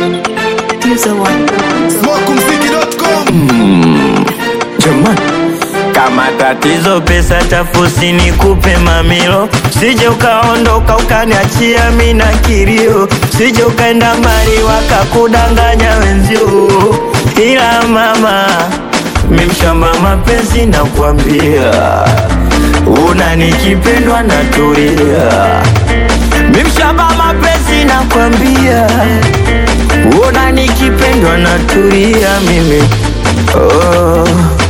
Use one. Smokumziki.com Jamani, kama tatizo pesa chafu sinikupe mamilo, sije ukaondoka ukaniachia mi na kilio, sije ukaenda mbali wakakudanganya wenzio, ila mama mimshamba mapenzi na kuambia una nikipendwa na tulia, mimshamba mapenzi na kuambia una nikipendwa na tulia mimi oh.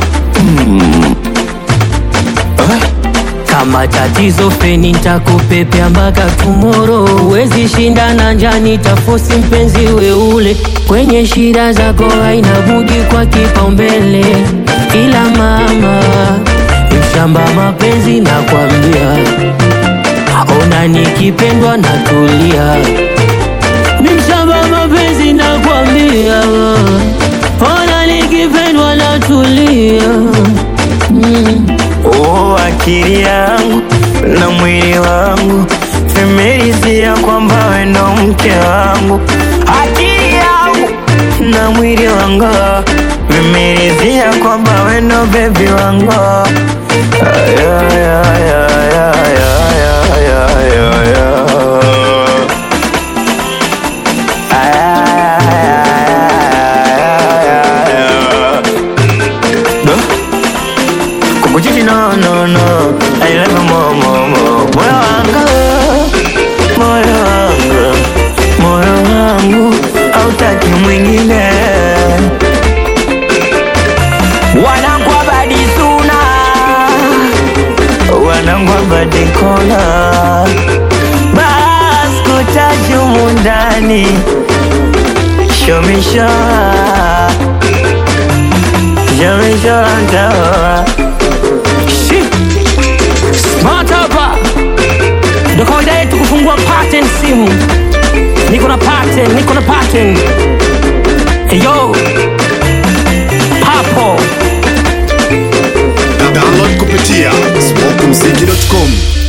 Kama tatizo feni nitakupepea mpaka tomorrow. Huwezi shinda na njaa, nitafosi mpenzi we ule kwenye shida zako, haina budi kwa kipaumbele. Ila mama mshamba mapenzi na kwambia, ona nikipendwa na tulia. Mshamba mapenzi na kwambia, ona nikipendwa na tulia. Oh, akili yangu na mwili wangu vimeridhia kwamba we ndo mke wangu. Akili yangu na mwili wangu vimeridhia kwamba we ndo bebi wangu. Ay, ay, ay, ay, ay, ay, ay, ay, ay. Ay, ay, ay, ay, ay. Duh. Kukuchiti no no no I love you more more more Moyo wangu Moyo wangu Moyo wangu Hautaki mwingine Wanangu abadi suna Wanangu abadi kona Bas kutaji humu ndani Show me show Show me show ndawa Smart hapa ndo kawaida yetu kufungua pattern simu. Niko na pattern, niko na pattern. Hey yo, papo Download kupitia smokumziki.com